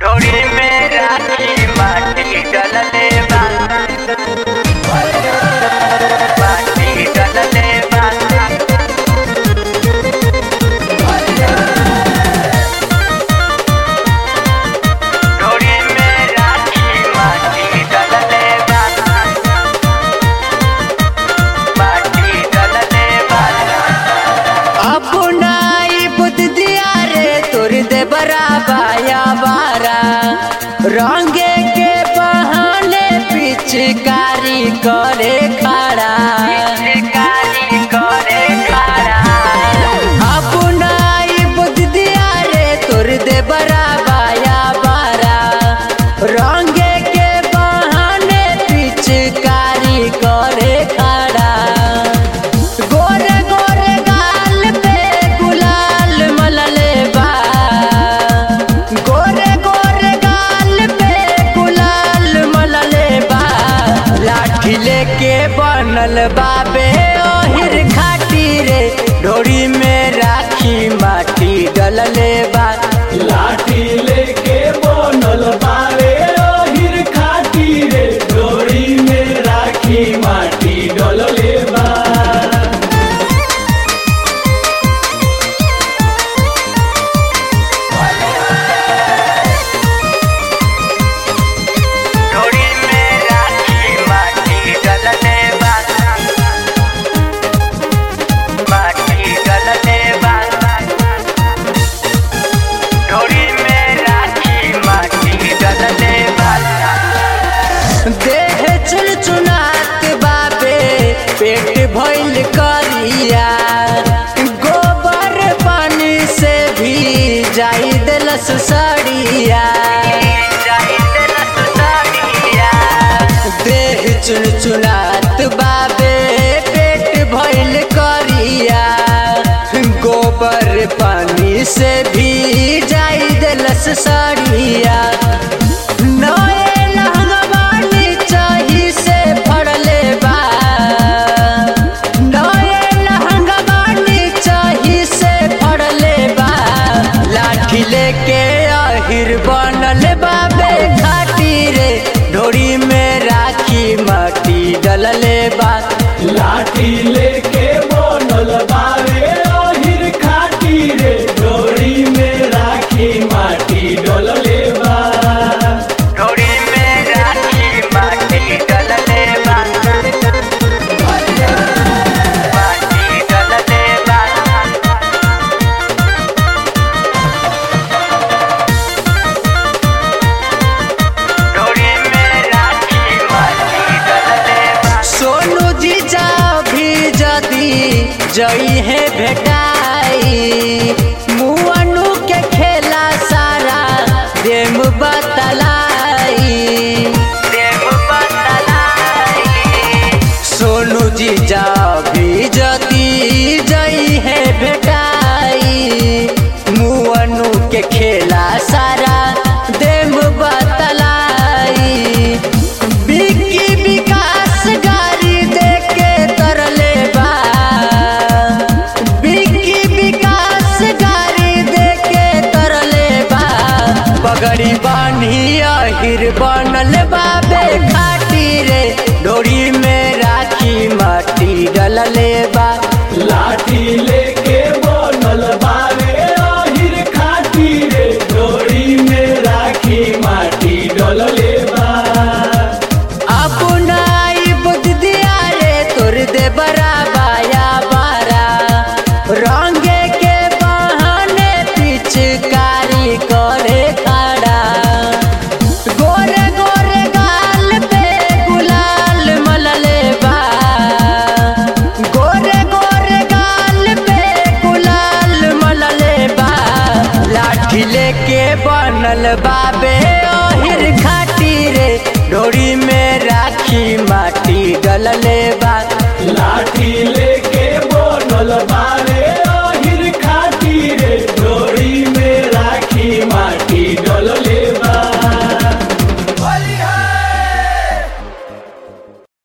डोरी में राखी माटी डलले बा माटी डलले बा डोरी में राखी माटी डलले बा माटी डलले बा अपनाई बुद्ध दिया रे तोर दे बराबाया बारा रंगे के बहाने पिचकारी करे खड़ा शिकारी करे खड़ा अपनाई बुद्ध दिया रे तोर दे बराबाया बारा रंगे के बहाने पिचकारी करे खड़ा गोरे गोरे गाल पे गुलाल मलले बा गोरे गोरे गाल पे गुलाल मलले बा लाठी लेके बनल बाबे ओहिर खाटी रे ढोरी में राखी माटी डलले बा लाठी लेके बनल बारे ओहिर खाटी रे डोरी में राखी माटी डलले बा डोरी में राखी माटी डलले बा माटी डलले बा डोरी में राखी माटी डलले बा देह चुन चुनात बाबे पेट भइल करिया गोबर पानी से भी जाई देलस सड़िया देह चुन चुनात बाबे पेट भइल करिया गोबर पानी से भी जाई देलस सड़िया नए लहंगवानी चाही से फड़ले बा नए लहंगवानी चाही से फड़ले बा लाठी लेके आहिर बनल बाबे घाटी रे ढोरी में राखी माटी डलले बा लाठी लेके बनल बारे ओहिर खाटी रे डोरी में राखी माटी डलले बा डोरी में राखी माटी डलले बा माटी डलले बा डोरी में राखी माटी डलले बा सोनू जीजा भी जदी जई है भेटाई मुअनु के खेला सारा देम बतलाई देव बतलाई सोनू जीजा भी जदी जई है भेटाई मुअनु के खेला सारा देम बतलाई बिकी विकास गाड़ी देके तरले बा बिकी विकास गाड़ी देके तरले बा पगड़ी बानी अहिर बनल बाबे खाटी रे डोरी में राखी माटी डलले बा लाठी ले